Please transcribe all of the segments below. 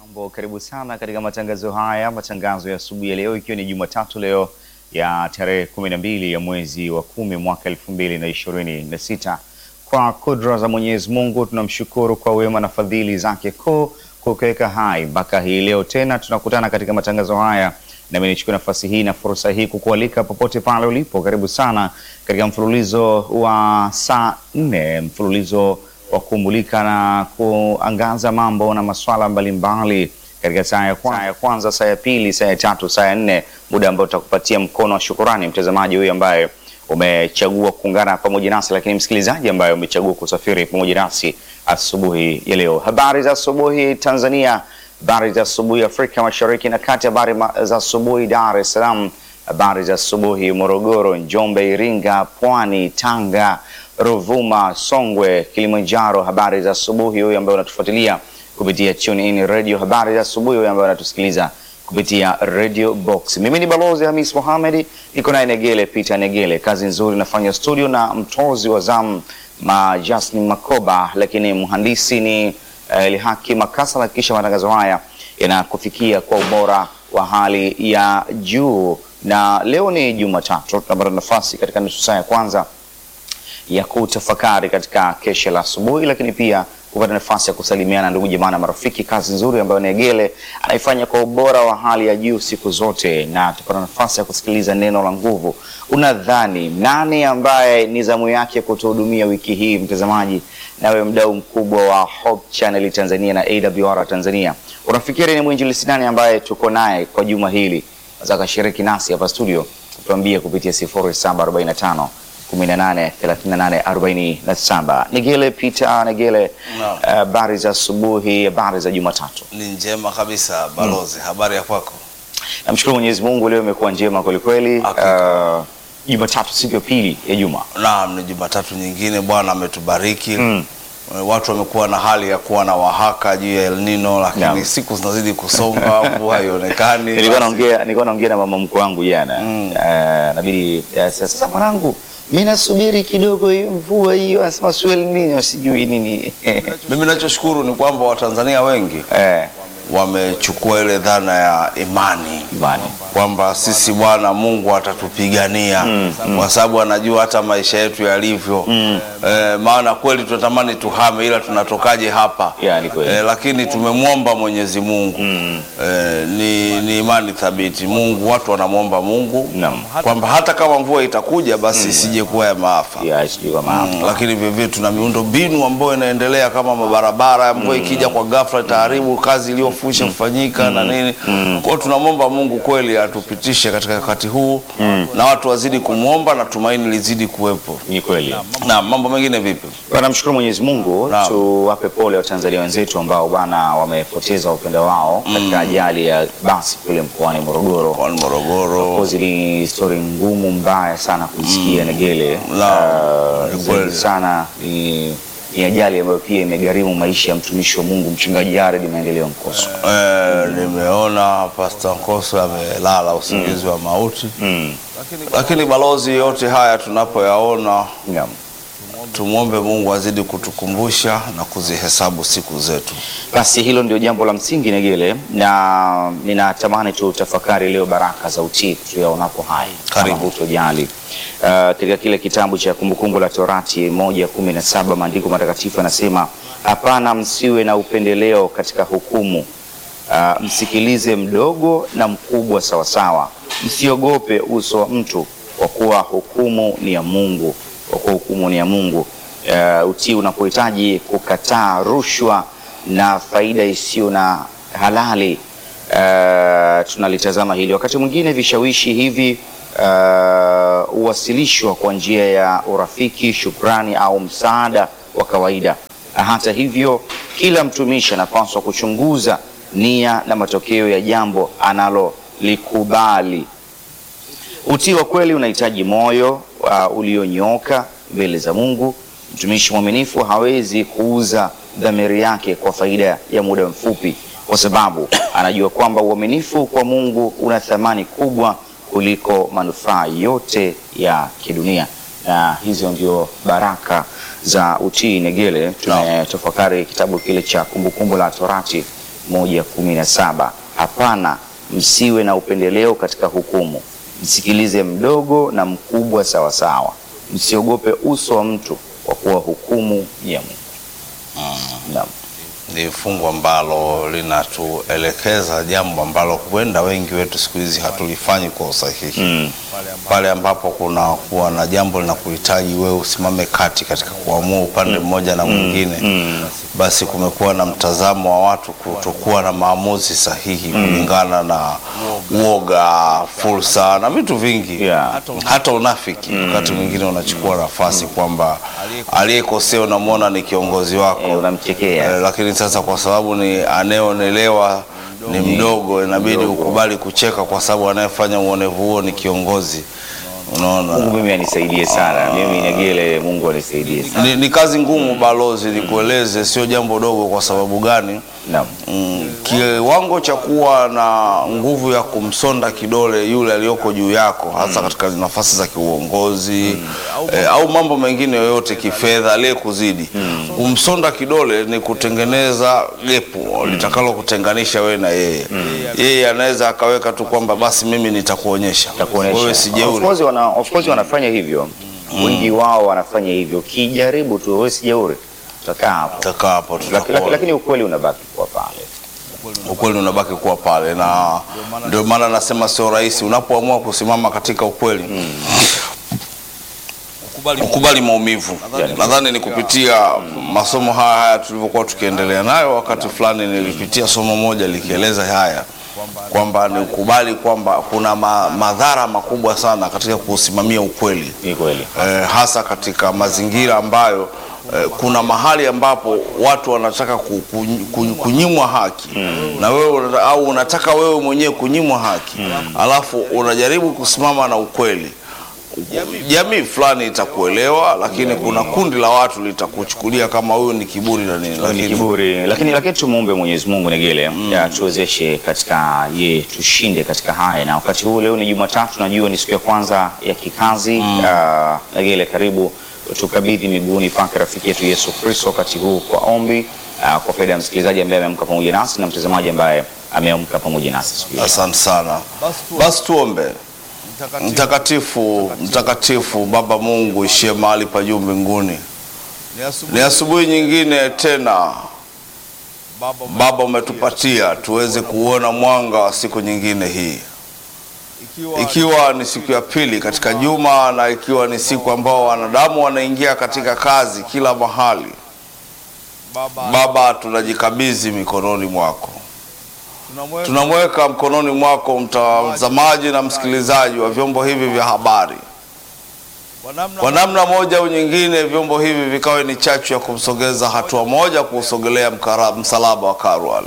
Mambo, karibu sana katika matangazo haya, matangazo ya asubuhi ya leo, ikiwa ni Jumatatu leo ya tarehe kumi na mbili ya mwezi wa kumi mwaka elfu mbili na ishirini na sita. Kwa kudra za Mwenyezi Mungu tunamshukuru kwa wema na fadhili zake kuu kukiweka hai mpaka hii leo tena tunakutana katika matangazo haya, nami nichukue nafasi hii na fursa hii kukualika popote pale ulipo, karibu sana katika mfululizo wa saa nne, mfululizo wa kumulika na kuangaza mambo na masuala mbalimbali katika saa ya kwanza, saa ya kwanza, saa ya pili, saa ya tatu, saa ya nne, muda ambao tutakupatia mkono wa shukurani mtazamaji huyu ambaye umechagua kuungana pamoja nasi, lakini msikilizaji ambaye umechagua kusafiri pamoja nasi asubuhi ya leo. Habari za asubuhi Tanzania, habari za asubuhi Afrika Mashariki na Kati, habari ma- za asubuhi Dar es Salaam, habari za asubuhi Morogoro, Njombe, Iringa, Pwani, Tanga, Ruvuma, Songwe, Kilimanjaro. Habari za asubuhi huyu ambaye unatufuatilia kupitia TuneIn Radio. Habari za asubuhi huyu ambaye unatusikiliza kupitia Radio Box. Mimi ni Balozi Hamis Mohamed, niko naye Negele Peter Negele. Kazi nzuri nafanya studio na mtozi wa zamu ma Jasmin Makoba, lakini mhandisi ni uh, Lihaki Makasa. Hakikisha matangazo haya yanakufikia kwa ubora wa hali ya juu, na leo ni Jumatatu, tunapata nafasi katika nusu saa ya kwanza ya kutafakari katika kesha la asubuhi, lakini pia kupata nafasi ya kusalimiana ndugu jamaa na marafiki. Kazi nzuri ambayo Negele anaifanya kwa ubora wa hali ya juu siku zote, na tupata nafasi ya kusikiliza neno la nguvu. Unadhani nani ambaye ni zamu yake kutuhudumia wiki hii, mtazamaji, nawe mdau mkubwa wa Hope Channel Tanzania na AWR Tanzania, unafikiri ni mwinjilisi nani ambaye tuko naye kwa juma hili? Naweza kashiriki nasi hapa studio, tuambie kupitia 0745 18 38 47. Negele Peter Negele, Naam. habari za asubuhi, habari za Jumatatu. Ni njema kabisa balozi, habari ya kwako? Namshukuru Mwenyezi Mungu, leo imekuwa njema kwelikweli. Hakika. Uh, Jumatatu, siku ya pili ya juma. Naam, ni Jumatatu nyingine, Bwana ametubariki Mm. watu wamekuwa na hali ya kuwa na wahaka juu ya El Nino, lakini Naam. siku zinazidi kusonga, mvua haionekani. Nilikuwa Basi, naongea nilikuwa naongea na mama mkwe wangu jana. Mm. Uh, nabidi uh, sasa mwanangu, mimi nasubiri kidogo hiyo mvua hiyo, anasema swel nini sijui nini. Mimi nachoshukuru ni kwamba Watanzania wengi Eh, wamechukua ile dhana ya imani imani. kwamba sisi Bwana Mungu atatupigania kwa sababu anajua hata maisha yetu yalivyo. Eh, maana kweli tunatamani tuhame, ila tunatokaje hapa? Ya, ni kweli. Eh, lakini tumemwomba Mwenyezi Mungu eh, ni, ni imani thabiti. Mungu, watu wanamwomba Mungu Naam. kwamba hata kama mvua itakuja basi isije kuwa ya maafa. Ya, sijui kama Mm, lakini vilevile tuna miundo mbinu ambayo inaendelea kama mabarabara. Mvua ikija kwa ghafla itaharibu kazi iliyofusha kufanyika na nini. Kwa hiyo tunamwomba Mungu kweli atupitishe katika wakati huu na watu wazidi kumwomba na tumaini lizidi kuwepo. ni kweli. Na mambo mengine vipi? Namshukuru Mwenyezi Mungu, Naam. tuwape pole Watanzania wenzetu ambao bana wamepoteza upendo wao katika ajali ya basi kule mkoani Morogoro. Kwa Morogoro Kozi ni histori ngumu mbaya sana kuisikia Negele. Naam, Ah, ni zaidi kweli. sana ni, ni ajali ambayo pia imegharimu maisha ya mtumishi wa Mungu mchungaji Jared Maendeleo Mkoso. eh, nimeona Pastor Nkoso amelala usingizi wa mauti, Mm. lakini balozi, yote haya tunapoyaona Naam. tumwombe Mungu azidi kutukumbusha na kuzihesabu siku zetu. Basi hilo ndio jambo la msingi Negele, na ninatamani tutafakari leo baraka za utii tuyaonapo hai kama Karibu. hutojali. Uh, katika kile kitabu cha Kumbukumbu la Torati moja kumi na saba maandiko matakatifu yanasema, hapana, msiwe na upendeleo katika hukumu. Uh, msikilize mdogo na mkubwa sawasawa, msiogope uso wa mtu, kwa kuwa hukumu ni ya Mungu, kwa kuwa hukumu ni ya Mungu. Uh, utii unapohitaji kukataa rushwa na faida isiyo na halali. Uh, tunalitazama hili wakati mwingine vishawishi hivi uh, huwasilishwa kwa njia ya urafiki, shukrani au msaada wa kawaida. Hata hivyo, kila mtumishi anapaswa kuchunguza nia na matokeo ya jambo analolikubali. Utii wa kweli unahitaji moyo uh, ulionyooka mbele za Mungu. Mtumishi mwaminifu hawezi kuuza dhamiri yake kwa faida ya muda mfupi, kwa sababu anajua kwamba uaminifu kwa Mungu una thamani kubwa kuliko manufaa yote ya kidunia. Na hizo ndio baraka za utii. Negele, tumetafakari kitabu kile cha Kumbukumbu la Torati moja kumi na saba hapana, msiwe na upendeleo katika hukumu, msikilize mdogo na mkubwa sawasawa, msiogope uso wa mtu, kwa kuwa hukumu ya Mungu. Naam. Ni fungu ambalo linatuelekeza jambo ambalo huenda wengi wetu siku hizi hatulifanyi kwa usahihi Mm. pale ambapo kuna kuwa na jambo linakuhitaji wewe usimame kati katika kuamua upande mmoja na mwingine, basi kumekuwa na mtazamo wa watu kutokuwa na maamuzi sahihi kulingana na uoga, fursa na vitu vingi Yeah. hata unafiki. Wakati mwingine unachukua nafasi kwamba aliyekosea unamwona ni kiongozi wako Eh, unamchekea. Eh, lakini sasa kwa sababu ni anayeonelewa ni mdogo, inabidi ukubali kucheka kwa sababu anayefanya uonevu huo ni kiongozi. Unaona, Mungu mimi anisaidie sana, mimi Negele, Mungu anisaidie sana. ni, ni kazi ngumu balozi, nikueleze, sio jambo dogo. Kwa sababu gani? Naam. Mm, kiwango cha kuwa na nguvu ya kumsonda kidole yule aliyoko juu yako hasa katika nafasi za kiuongozi eh, au mambo mengine yoyote kifedha aliyekuzidi kumsonda kidole ni kutengeneza gepu litakalo kutenganisha wewe na yeye yeye anaweza akaweka tu kwamba basi mimi nitakuonyesha Takuonesha. wewe si jeuri Of course wana, of course wanafanya hivyo wengi wao wanafanya hivyo. Kijaribu tu wewe si jeuri, utakaa hapo, Utakaa hapo Laki- laki- tutakuona. lakini ukweli unabaki kuwa pale. ukweli unabaki kuwa pale, na ndio maana nasema sio rahisi unapoamua kusimama katika ukweli ukubali maumivu. Nadhani ni kupitia masomo haya haya tulivyokuwa tukiendelea nayo, wakati fulani nilipitia somo moja likieleza haya kwamba ni ukubali kwamba kuna ma, madhara makubwa sana katika kusimamia ukweli Ni kweli. eh, hasa katika mazingira ambayo eh, kuna mahali ambapo watu wanataka ku, ku, ku, kunyimwa haki na wewe unata- au unataka wewe mwenyewe kunyimwa haki alafu unajaribu kusimama na ukweli. Jamii fulani itakuelewa, lakini kuna kundi la watu litakuchukulia kama huyu ni kiburi na nini, ni lakini kiburi, lakini lakini tumuombe Mwenyezi Mungu Negele ya tuwezeshe katika ye tushinde katika haya, na wakati huu leo ni Jumatatu, najua ni siku ya kwanza ya kikazi Ah, Negele, karibu tukabidhi miguuni pake rafiki yetu Yesu Kristo wakati huu kwa ombi ah, kwa faida ya msikilizaji ambaye ameamka pamoja nasi na mtazamaji ambaye ameamka pamoja nasi siku hii. asante sana. Basi tuombe. Mtakatifu, mtakatifu Baba Mungu ishie mahali pa juu mbinguni, ni asubuhi nyingine tena Baba umetupatia tuweze kuona mwanga wa siku nyingine hii, ikiwa ni siku ya pili katika juma na ikiwa ni siku ambao wanadamu wanaingia katika kazi kila mahali. Baba, tunajikabidhi mikononi mwako, tunamweka mkononi mwako mtazamaji na msikilizaji wa vyombo hivi vya habari. Kwa namna moja au nyingine, vyombo hivi vikawe ni chachu ya kumsogeza hatua moja kuusogelea mkara- msalaba wa Kalvari.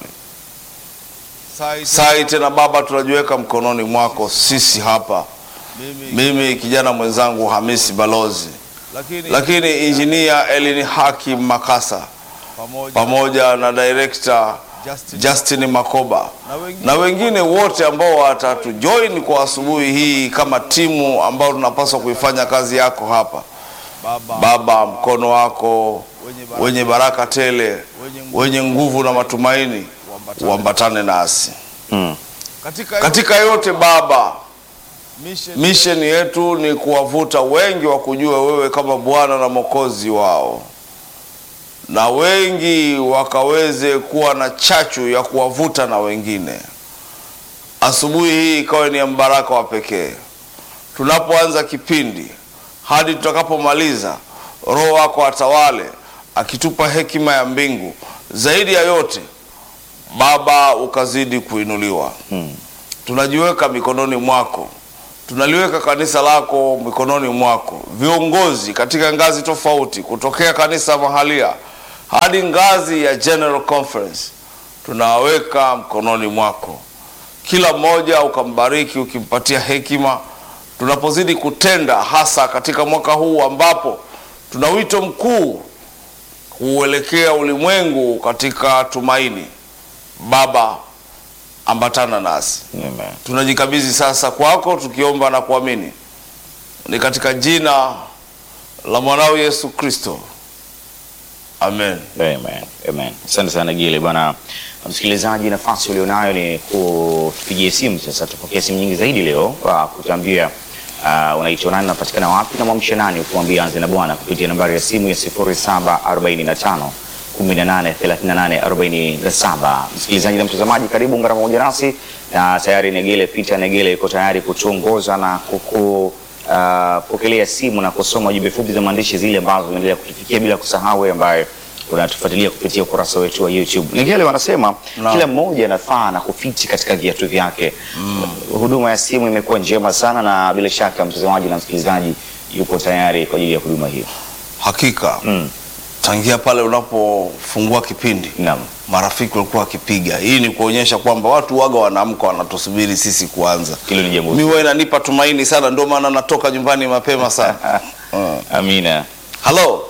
Sai tena Baba, tunajiweka mkononi mwako sisi hapa, mimi kijana mwenzangu Hamisi Balozi, lakini injinia Elini Haki Makasa pamoja na director Justin Makoba na wengine wote ambao watatujoin kwa asubuhi hii kama timu ambao tunapaswa kuifanya kazi yako hapa. Baba, mkono wako wenye baraka tele, wenye nguvu na matumaini uambatane nasi Mm. katika yote Baba. Misheni yetu ni kuwavuta wengi wa kujua wewe kama Bwana na Mwokozi wao, na wengi wakaweze kuwa na chachu ya kuwavuta na wengine. Asubuhi hii ikawe ni ya mbaraka wa pekee, tunapoanza kipindi hadi tutakapomaliza. Roho wako atawale, akitupa hekima ya mbingu. Zaidi ya yote Baba, ukazidi kuinuliwa tunajiweka mikononi mwako, tunaliweka kanisa lako mikononi mwako, viongozi katika ngazi tofauti, kutokea kanisa mahalia hadi ngazi ya General Conference, tunawaweka mkononi mwako. Kila mmoja ukambariki, ukimpatia hekima tunapozidi kutenda, hasa katika mwaka huu ambapo tuna wito mkuu kuuelekea ulimwengu katika tumaini. Baba, ambatana nasi Amen. tunajikabidhi sasa kwako tukiomba na kuamini ni katika jina la mwanao Yesu Kristo, amen. Amen. Amen. Asante sana Gile bwana. Msikilizaji, nafasi ulionayo ni kutupigie simu sasa. Tupokee simu nyingi zaidi leo kwa kutuambia uh, unaitwa nani, unapatikana wapi na mwamshe nani, utuambie anze na Bwana kupitia nambari ya simu ya 0745 18 38 47. Msikilizaji na mtazamaji, karibu ungana pamoja nasi na tayari Negele Peter Negele yuko tayari kutuongoza na kuku uh, pokelea simu na kusoma jumbe fupi za maandishi zile ambazo zinaendelea kutufikia, bila kusahau wewe ambaye unatufuatilia kupitia ukurasa wetu wa YouTube. Negele wanasema Naam. kila mmoja anafaa na kufiti katika viatu vyake. Huduma ya simu imekuwa njema sana, na bila shaka mtazamaji na msikilizaji yupo tayari kwa ajili ya huduma hiyo. Hakika Mm. tangia pale unapofungua kipindi Naam. marafiki walikuwa wakipiga. Hii ni kuonyesha kwamba watu waga wanaamka wanatusubiri sisi kuanza. Hilo ni jambo Mi huwa inanipa tumaini sana, ndio maana natoka nyumbani mapema sana. Mm. Amina. Halo,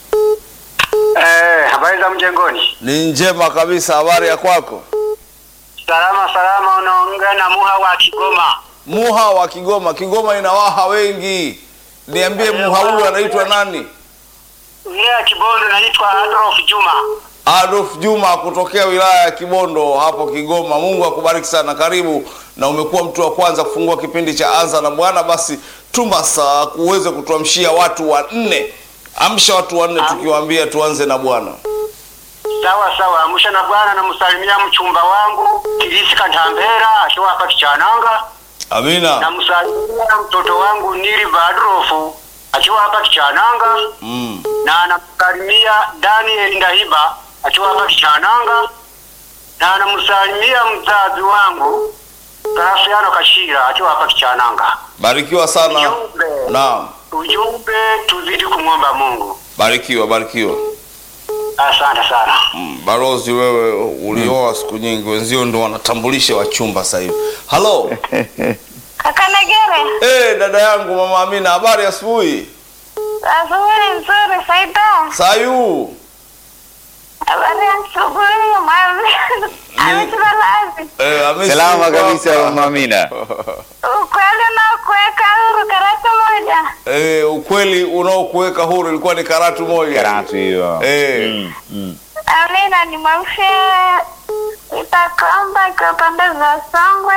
Eh, habari za mjengoni? ni njema kabisa. Habari ya kwako? Salama salama, unaongea na Muha wa Kigoma. Muha wa Kigoma. Kigoma ina waha wengi, niambie muha huyu anaitwa nani? Wilaya ya Kibondo naitwa Adolf Juma. Adolf Juma kutokea wilaya ya Kibondo hapo Kigoma. Mungu akubariki sana, karibu. Na umekuwa mtu wa kwanza kufungua kipindi cha Anza na Bwana. Basi tuma saa uweze kutuamshia watu wanne, amsha watu wanne tukiwaambia tuanze na Bwana. Sawa sawa, amsha na bwana, namsalimia mchumba wangu Kilisi Kantambera akiwa hapa Kichananga. Amina. Namsalimia mtoto wangu Niliva Adolf akiwa hapa Kichananga, Mm. na namsalimia Daniel Ndahiba akiwa hapa Kichananga, na namsalimia mzazi wangu Graciano Kashira akiwa hapa Kichananga. Barikiwa sana. Ujumbe. Naam. Ujumbe, tuzidi kumwomba Mungu. Barikiwa, barikiwa. Asante sana. Mm, Barozi wewe ulioa siku nyingi, wenzio ndo wanatambulisha wachumba sasa hivi. Halo. Kaka Negere, Eh, dada yangu mama Amina, habari asubuhi. asubuhi nzuri. Saida, Sayu. habari ya asubuhi. Mami amecheza lazi. Eh, amesi Salama yuko kabisa hapa. mama Amina. Ukweli na kuweka huru karatu moja. Eh, ukweli unaokuweka huru ilikuwa ni karatu moja. Karatu hiyo. Eh. Mm, mm. Amina ni mwamshe itakomba kwa pande za Songwe.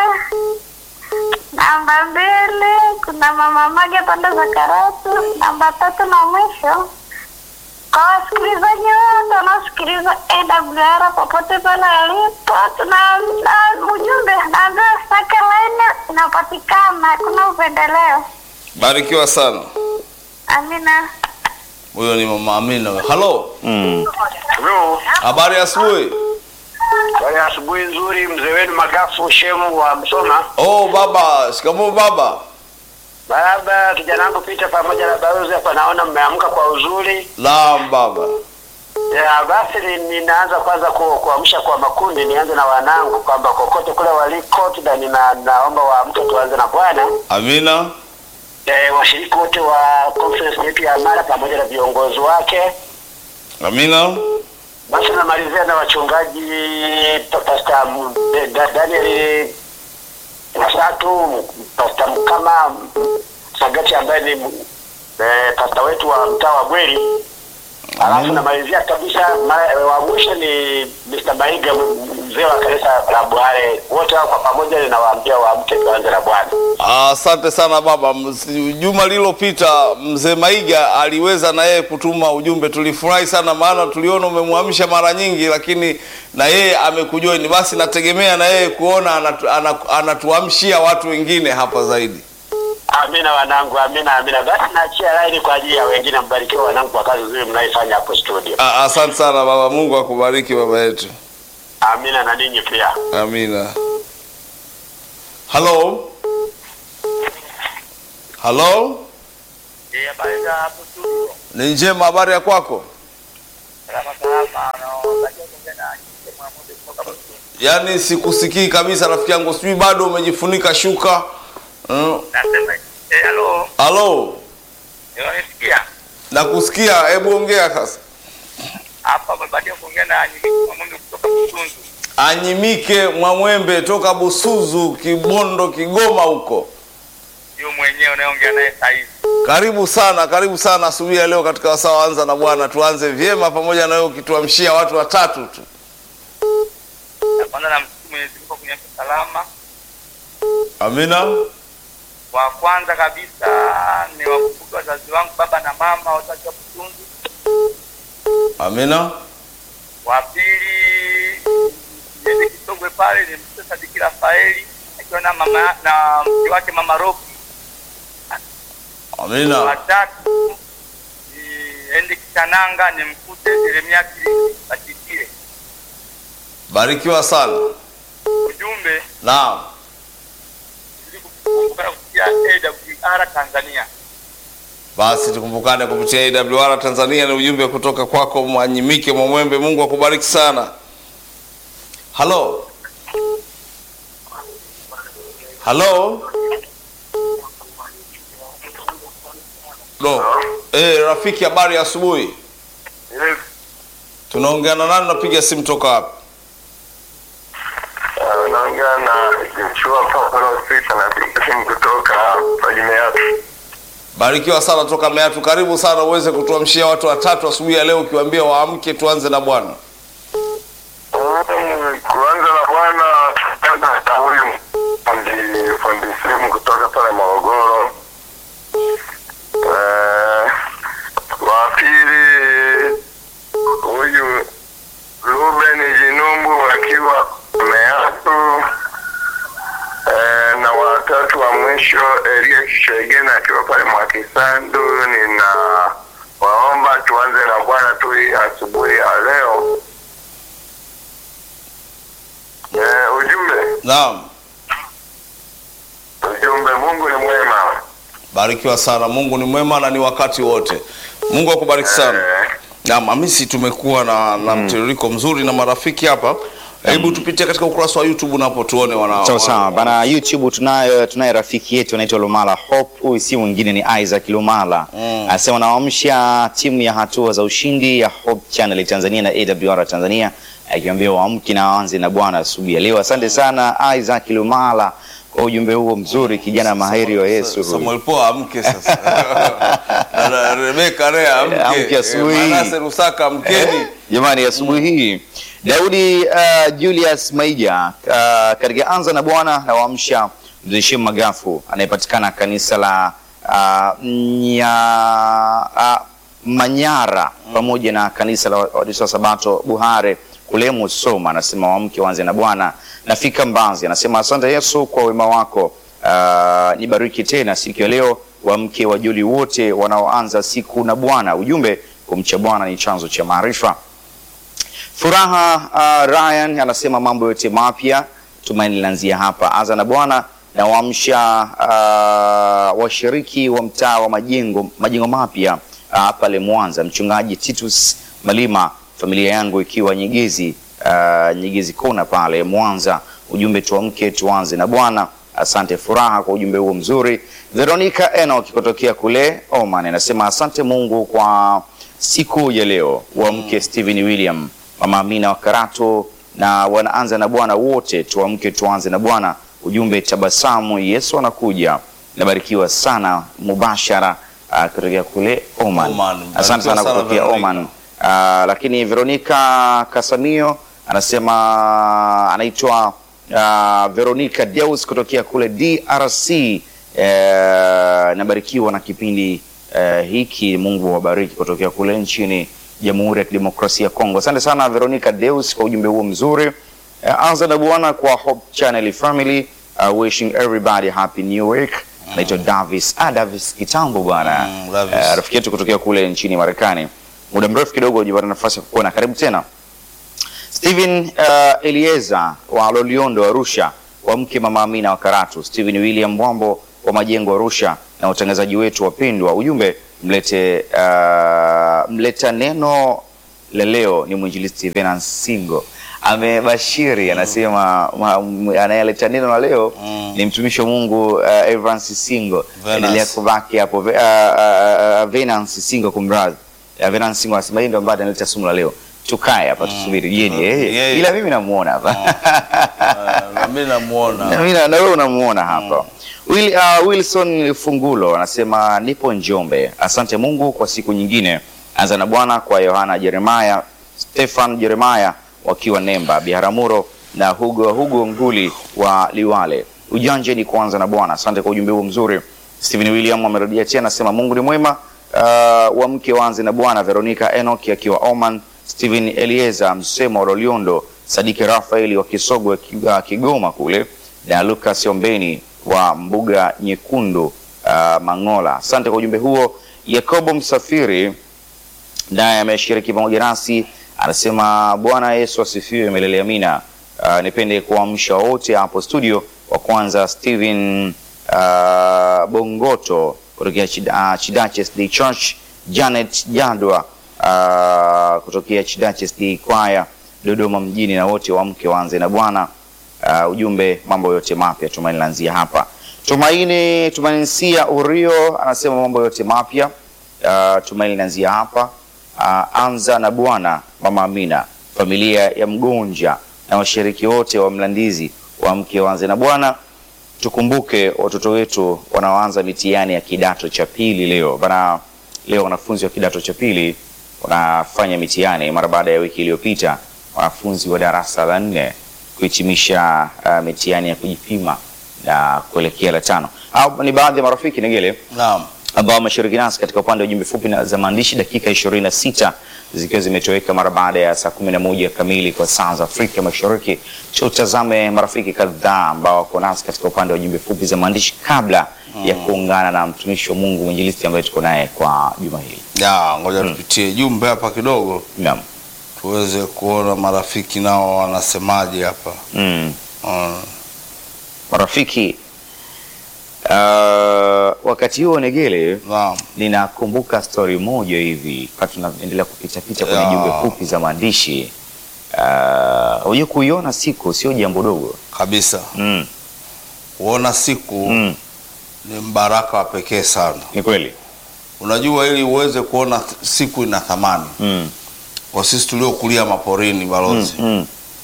Namba mbili kuna mama moja pande za Karatu. Namba tatu na mwisho kwa wasikilizaji wote wanaosikiliza AWR popote pale alipo, tuna na ujumbe naambia sake laini inapatikana, hakuna upendeleo. Barikiwa sana. Amina. Huyo ni mama Amina. Halo. Mm. Hello. Habari ya asubuhi. Bwana asubuhi nzuri mzee wenu Magafu Shemu wa Msoma. Oh baba, shikamoo baba. Baba kijana wangu Pita pamoja na balozi hapa naona mmeamka kwa uzuri. Naam baba. Ya, basi ni- ninaanza kwanza ku- kuamsha kwa makundi, nianze na wanangu kwamba kokote kule waliko na nina, naomba waamke tuanze na Bwana. Amina. E, washiriki wote wa conference yetu ya Amara pamoja na viongozi wake. Amina. Basi namalizia na wachungaji pa- Pastor M- eh, Da- Daniel Masatu, Pastor Mkama Sagati ambaye ni eh, pastor wetu wa mtaa wa Bweri. Alafu namalizia kabisa mara- eh, wa mwisho ni Mr. Maiga m- mzee wa kanisa la Bware. Wote hao kwa pamoja ninawaambia waamke tuanze na Bwana. Asante sana baba. Ms- Juma lililopita mzee Maiga aliweza na yeye kutuma ujumbe, tulifurahi sana, maana tuliona umemwamsha mara nyingi, lakini na yeye amekujoini. Basi nategemea na yeye kuona anatu, anatu, anatuamshia watu wengine hapa zaidi. Amina wanangu, amina amina. Basi naachia laini kwa ajili ya wengine. Mbarikiwe wanangu kwa kazi nzuri mnaifanya hapo studio. A- Asante sana baba, Mungu akubariki baba yetu. Amina na ninyi pia. Amina. Halo, halo, Eh, habari za hapo studio. ni njema. Habari ya kwako? Salama salama. Naomba tena mwamuzi kutoka Busungu. Yaani sikusikii kabisa rafiki yangu, sijui bado umejifunika shuka. Mm. Nasema eh, halo. Halo, Unanisikia? nakusikia. Hebu ongea sasa. Hapa baada kuongea na mwamuzi kutoka Busungu. Anyimike Mwamwembe toka Busuzu, Kibondo, Kigoma huko. Yule mwenyewe unayeongea naye sasa hivi. Karibu sana, karibu sana asubuhi ya leo katika wasaa wa Anza na Bwana. Tuanze vyema pamoja na wewe ukituamshia watu watatu tu. kwanza namshukuru Mwenyezi Mungu kwa kuniamsha salama. Amina. Wa kwanza kabisa ni wakumbuke wazazi wangu baba na mama wote wakiwa Butundu. Amina. Wa pili niende Kisogwe pale ni mtoto Sadiki Rafaeli akiwa na mama na mke wake mama Roki. Wa Amina. tatu niende Kitananga nimkute Yeremia Kilindi Batikie. Barikiwa sana. Ujumbe Naam. ili kukumbuka na kusikia AWR Tanzania. Basi tukumbukane kupitia AWR Tanzania. Ni ujumbe kutoka kwako Mwanyimike Mwamwembe. Mungu akubariki sana. Halo, halo, no. Eh, rafiki, habari ya asubuhi. Tunaongea na nani? Napiga simu toka wapi? Naongea na Joshua Paulo Sita napiga simu kutoka Pajimeatu. Barikiwa sana toka Meatu. Karibu sana uweze kutuamshia watu watatu asubuhi ya leo, ukiwaambia waamke, tuanze na Bwana. Kuanza na bwana na huyu fundi fundi simu kutoka pale Morogoro. Eh, wa pili huyu Ruben Jinumbu akiwa Meatu. Eh, na watatu wa mwisho Elia Kishegena akiwa pale Mwakisandu. Nina waomba tuanze na Bwana tu hii asubuhi ya leo. Eh, ujumbe Naam, ujumbe, Mungu ni mwema. barikiwa sana. Mungu ni mwema na ni wakati wote. Mungu akubariki sana. Eh, Naam, Hamisi, tumekuwa na, na mtiririko mzuri na marafiki hapa. Hebu tupitie katika ukurasa wa YouTube napo tuone wana Sawa sawa wana- bana, YouTube tunayo tunaye rafiki yetu anaitwa Lumala Hope. Huyu si mwingine ni Isaac Lumala Mm. anasema nawaamsha timu ya hatua za ushindi ya Hope Channel Tanzania na AWR Tanzania, akiambia waamke na waanze na Bwana asubuhi ya leo. Asante sana Isaac Lumala kwa ujumbe huo mzuri, kijana mahiri wa Yesu huyu. Samuel Poa amke sasa. Na- na Rebeka Rea amke. Amke asubuhi. Eh, Manase Rusaka amkeni. Jamani, asubuhi hii Daudi uh, Julius Maija uh, katika anza na Bwana na waamsha mzee Shem Magafu anayepatikana kanisa la uh, nya, uh, Manyara pamoja na kanisa la Waadventista wa Sabato Buhare kule Musoma, anasema waamke waanze na Bwana. Nafika Mbanzi anasema asante Yesu kwa wema wako, uh, nibariki tena siku ya leo, waamke wajuli wote wanaoanza siku na Bwana. Ujumbe kumcha Bwana ni chanzo cha maarifa. Furaha uh, Ryan anasema mambo yote mapya, tumaini linaanzia hapa. Anza na Bwana na waamsha uh, washiriki wa mtaa wa majengo majengo mapya uh, pale Mwanza, mchungaji Titus Malima, familia yangu ikiwa Nyegezi uh, Nyegezi kona pale Mwanza. Ujumbe tuamke tuanze na Bwana. Asante Furaha kwa ujumbe huo mzuri. Veronica Enoch kutokea kule Oman anasema asante Mungu kwa siku ya leo. Waamke Stephen William, Mama Amina wa Karato na wanaanza na Bwana wote, tuamke tuanze na Bwana. Ujumbe tabasamu, Yesu anakuja. Nabarikiwa sana mubashara uh, kutokea kule Oman. Oman. Asante sana Barikiwa sana kutokea Veronica. Oman. Uh, lakini Veronica Kasamio anasema anaitwa uh, Veronica Deus kutokea kule DRC. Uh, nabarikiwa na kipindi uh, hiki. Mungu wabariki kutokea kule nchini Jamhuri ya Kidemokrasia ya Kongo. Asante sana Veronica Deus kwa ujumbe huo mzuri. Uh, anza na Bwana kwa Hope Channel family. Uh, wishing everybody happy new week. Naitwa Davis. Ah, Davis kitambo bwana. Mm, Davis. Uh, rafiki yetu kutokea kule nchini Marekani. Muda mrefu kidogo hujapata nafasi ya kukuona. Karibu tena. Steven uh, Elieza wa Loliondo Arusha, wa mke mama Amina wa Karatu, Steven William Mwambo wa Majengo Arusha na watangazaji wetu wapendwa. Ujumbe mlete uh, mleta neno la leo ni mwinjilisti Venance Singo amebashiri, anasema ma- m- anayeleta neno la leo Mm. ni mtumishi wa Mungu uh, Evans Singo. Venance. Endelea kubaki hapo. Ve- uh, uh, uh, Venance Singo kumradhi. Uh, Venance Singo anasema yeye ndo ambaye analeta somo la leo. Tukae hapa tusubiri. Je, ni yeye? Yeye. Ila mimi namuona hapa. Ah, na mimi namuona. Na mimi na na wewe unamuona hapa. Will, uh, Wilson Fungulo anasema nipo Njombe. Asante Mungu kwa siku nyingine. Anza na Bwana kwa Yohana Jeremaya, Stefan Jeremaya wakiwa Nemba, Biharamulo na Hugo Hugo Nguli wa Liwale. Ujanja ni kuanza na Bwana. Asante kwa ujumbe huo mzuri. Stephen William amerudia tena, anasema Mungu ni mwema. Uh, wa mke waanze na Bwana. Veronica Enoch akiwa Oman, Stephen Elieza Msemo wa Loliondo, Sadiki Rafaeli wa Kisogwe Ki- Kigoma kule na Lucas Ombeni wa Mbuga Nyekundu uh, Mangola. Asante kwa ujumbe huo. Yakobo Msafiri naye ameshiriki pamoja nasi, anasema Bwana Yesu asifiwe, milele amina. Uh, nipende kuamsha wote hapo studio. Wa kwanza Steven uh, Bongoto kutokea Chida- uh, Chidaches Day Church, Janet Jadwa uh, kutokea Chidaches Day Choir Dodoma mjini, na wote wamke waanze na Bwana. Uh, ujumbe mambo yote mapya, Tumaini lanzia hapa. Tumaini Tumaini Sia Urio anasema mambo yote mapya uh, Tumaini lanzia hapa. Uh, anza na Bwana, Mama Amina, familia ya Mgonja na washiriki wote wa Mlandizi wamke waanze na Bwana. Tukumbuke watoto wetu wanaoanza mitihani ya kidato cha pili leo bana. Leo wanafunzi wa kidato cha pili wanafanya mitihani mara baada ya wiki iliyopita wanafunzi wa darasa la nne kuhitimisha uh, mitihani ya kujipima na kuelekea la tano. Au ni baadhi ya marafiki Negele Naam. ambao wameshiriki nasi katika upande wa jumbe fupi na za maandishi dakika 26 zikiwa zimetoweka mara baada ya saa 11 kamili kwa saa za Afrika Mashariki. Tutazame marafiki kadhaa ambao wako nasi katika upande wa jumbe fupi za maandishi kabla ya kuungana na mtumishi wa Mungu mwinjilisti ambaye tuko naye kwa juma hili. Ya, ngoja tupitie jumbe hapa kidogo Naam. tuweze kuona marafiki nao wanasemaje hapa. Mm. Mm. Marafiki uh, wakati huo Negele Naam. ninakumbuka stori moja hivi wakati tunaendelea kupita pita kwenye Ya. jumbe fupi za maandishi uh, unajua kuiona siku sio jambo dogo Kabisa. mm. Kuona siku Mm. ni mbaraka wa pekee sana. ni kweli Unajua, ili uweze kuona th- siku ina thamani mm. kwa sisi tuliokulia maporini, balozi, Mm.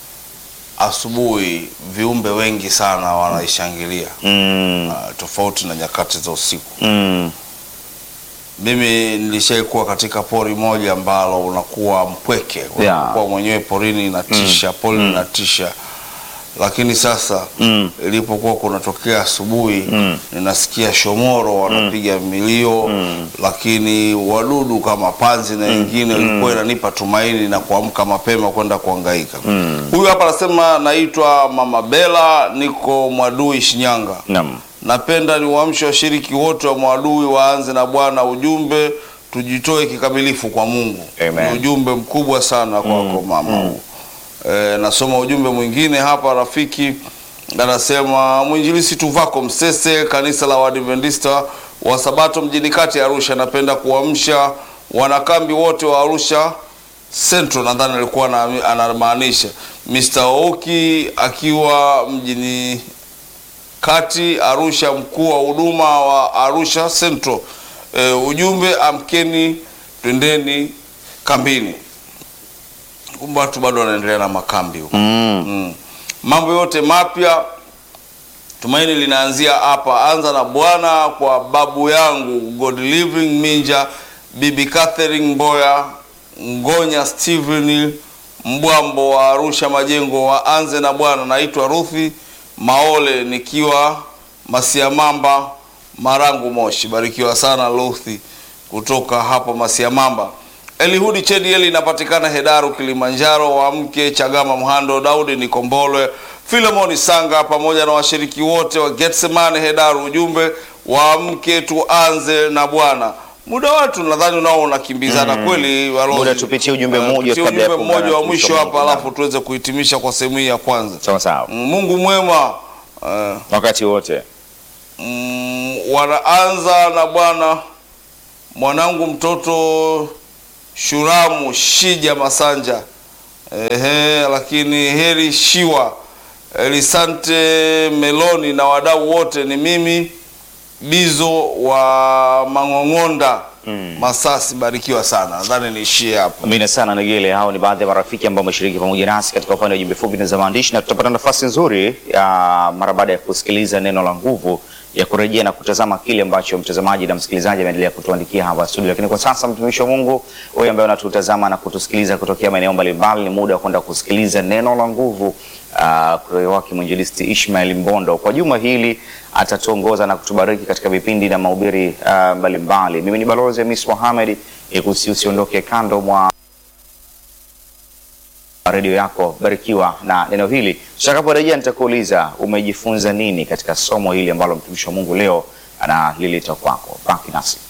asubuhi viumbe wengi sana wanaishangilia Mm. ah, tofauti na nyakati za usiku. Mm. Mimi nilishaikuwa katika pori moja ambalo unakuwa mpweke, Yeah. unakuwa mwenyewe porini, inatisha pori linatisha, lakini sasa Mm. ilipokuwa kunatokea asubuhi Mm. ninasikia shomoro wanapiga milio lakini wadudu kama panzi na wengine ilikuwa inanipa tumaini na kuamka mapema kwenda kuhangaika. Huyu hapa anasema naitwa Mama Bela, niko Mwadui Shinyanga. Naam. Napenda ni uamshe washiriki wote wa Mwadui waanze na Bwana. Ujumbe tujitoe kikamilifu kwa Mungu. Amen. Ni ujumbe mkubwa sana kwako mama huu. E, nasoma ujumbe mwingine hapa rafiki anasema mwinjilisi Tuvako Msese, kanisa la Waadventista wa Sabato mjini kati ya Arusha, napenda kuamsha wanakambi wote wa Arusha Central, nadhani alikuwa ana- anamaanisha Mr. Oki akiwa mjini kati Arusha, mkuu wa huduma wa Arusha Central. E, ujumbe amkeni, twendeni kambini. Kumbe watu bado wanaendelea na makambi huko. Mm. Mm. Mambo yote mapya tumaini linaanzia hapa. Anza na Bwana kwa babu yangu God Living Minja, bibi Catherine Mboya, Ngonya Steven Mbwambo wa Arusha Majengo. Waanze na Bwana. Naitwa Ruthi Maole nikiwa Masiamamba Marangu Moshi. Barikiwa sana Ruthi kutoka hapo Masiamamba. Elihudi Chedieli inapatikana Hedaru Kilimanjaro. Wamke Chagama Mhando Daudi Nikombolwe Filemoni Sanga pamoja na washiriki wote wa Getsemane Hedaru. Ujumbe waamke tuanze na Bwana. Muda watu nadhani unao unakimbizana kweli. Balozi. Muda tupitie ujumbe Uh, mmoja tupitie kabla ya ujumbe kuungana mmoja na wa mtumishi mwisho wa hapa, Mungu. alafu tuweze kuhitimisha kwa sehemu hii ya kwanza. sawa sawa Mm, Mungu mwema uh, wakati wote mm, wanaanza na Bwana mwanangu mtoto Shuramu Shija Masanja ehe, lakini heri Shiwa Elisante Meloni na wadau wote, ni mimi Bizo wa Mang'ong'onda Masasi. Barikiwa sana, nadhani niishie hapo. Amina sana Negele. Hao ni baadhi ya marafiki ambao wameshiriki pamoja nasi katika upande wa jumbe fupi na za maandishi, na tutapata nafasi nzuri ya mara baada ya kusikiliza neno la nguvu ya kurejea na kutazama kile ambacho mtazamaji na msikilizaji ameendelea kutuandikia hapa studio. Lakini kwa sasa, mtumishi wa Mungu, wewe ambaye unatutazama na kutusikiliza kutokea maeneo mbalimbali, ni muda wa kwenda kusikiliza neno la nguvu uh, kutoka wake mwinjilisti Ishmael Mbondo. Kwa juma hili atatuongoza na kutubariki katika vipindi na mahubiri uh, mbalimbali. Mimi ni balozi Hamis Mohamed, ikusi usiondoke kando mwa redio yako, barikiwa na neno hili. Tutakaporejea nitakuuliza umejifunza nini katika somo hili ambalo mtumishi wa Mungu leo analileta kwako. Baki nasi.